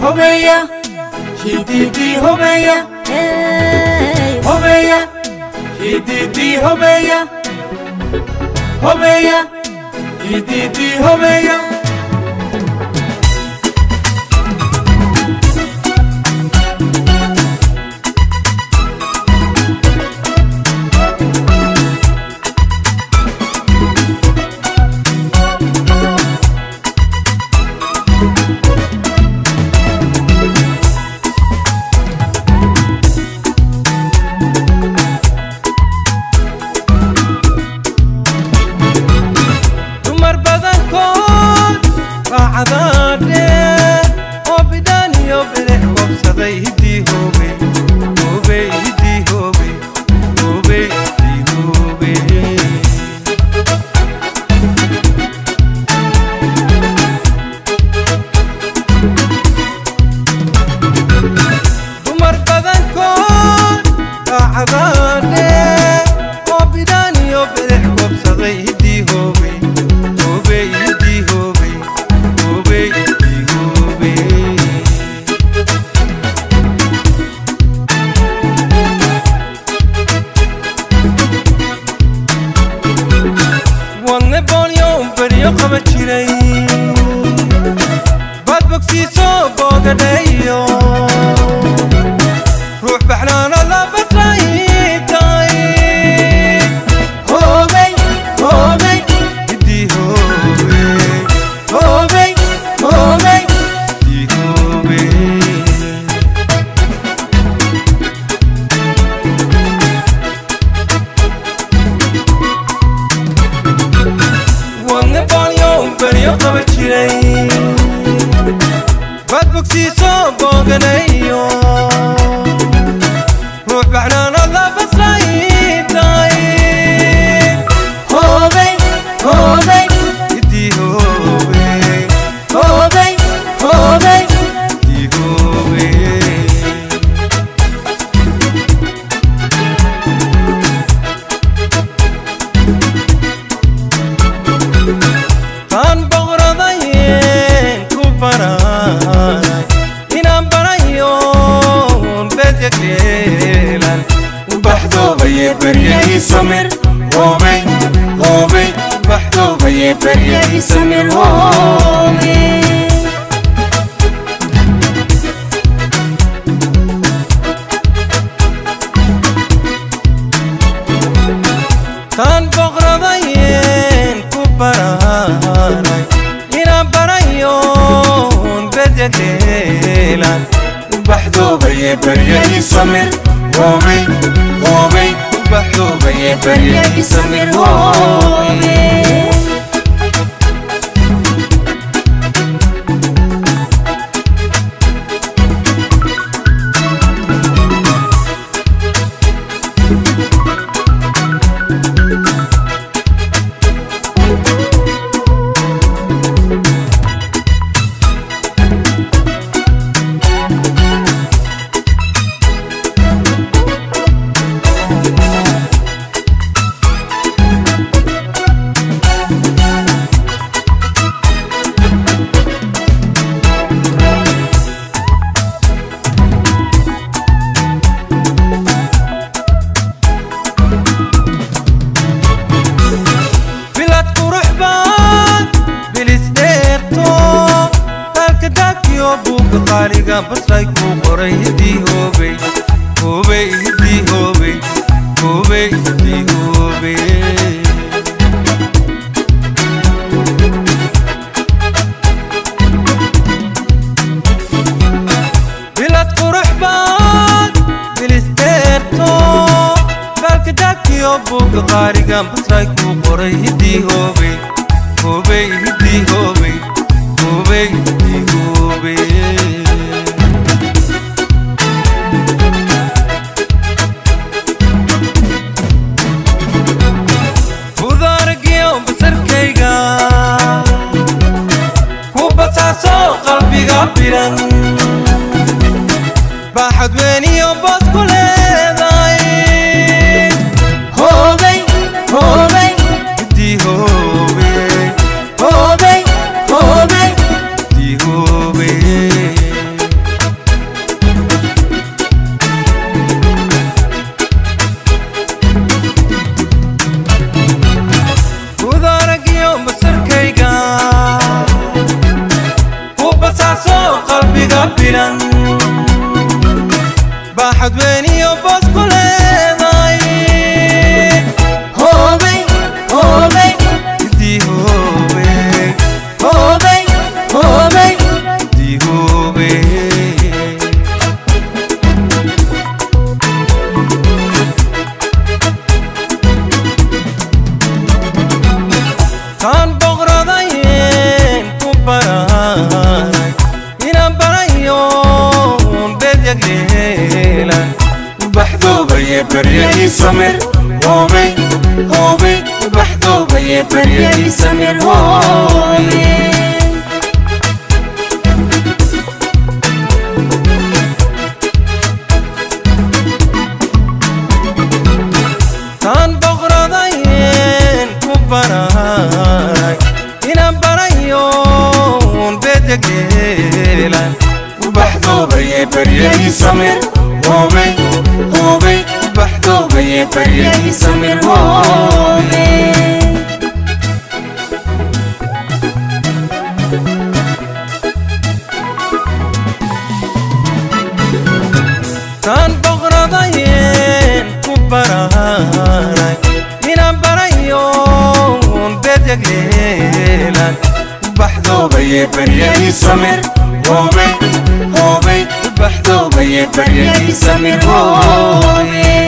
hobeya hididi hobeya hobeya hididi hobeya hobeya hididi hobeya dumar badankood raacadaadhe oo bidhaan iyo bidix koobsaday hiddii hoobey hoobey hiddii hoobey hoobey hiddii hoobey dumar badankood raacadaadhe oo bidhaan iyo bidix koobsaday hiddii hoobey hoobey hiddii hoobey hoobey hiddii hoobey wadne boolyo beryo qaba jiray baad bogsiiso boogadhayo ruux baxnaano la basraaytay hobey hobey hiddii hoobey hobey hobey hiddii hoobey wadne boolyo beryo qaba jiray baad bogsiiso booganayo ruux baxnaano la basraaytay hobey hobey hiddii hoobey hobey hobey hiddii hoobey taan boqoradayeen ku baranay inaan barayo bedyakeelan baxdoobaye beryahii samir hobey hobey baxdoobaye beryahii samir hobey taan boqoradayeen ku baranay inaan barayo bedyakeelan baxdoobaye beryahii samir hobey hobey baxdoobaye beryahii samir hobey bilad qurux baan bilis dheerto dalka dakiyo buuga qaaliga basray kuu qoray hiddii hoobey hoobey hiddii hoobey hoobey hiddii hoobey bilad qurux baan bilis dheerto dalka dakiyo buuga qaaliga basray kuu qoray hiddii hoobey hoobey hiddii hoobey hoobey hiddii hoobey budaaragiyo basarkayga ku basaaso qalbiga bilan baaxad weyn iyo boos ku leedahay hobey hobey hiddii hoobey qalbiga bilan baaxad weyn iyo boos ku leedahay hoobay hoobay Dii hoobe, hoobay hoobay dii hoobe. Kaan boqoradayn ku baray inaan barayo bedyag yeelan baxdoobaye barya ii samir hoobay hoobay baxdoobaye barya ii samir hoobay kaan boqoradayn ku baray inaan barayo bedyag yeelan baxdoobaye barya ii samir hoobay hoobay baxdoobaye barya ii samir hoobay kaan boqoradayn ku baray inaan barayo bedyag yeelan baxdoobaye barya ii samir hoobay hoobay baxdoobaye barya ii samir hoobay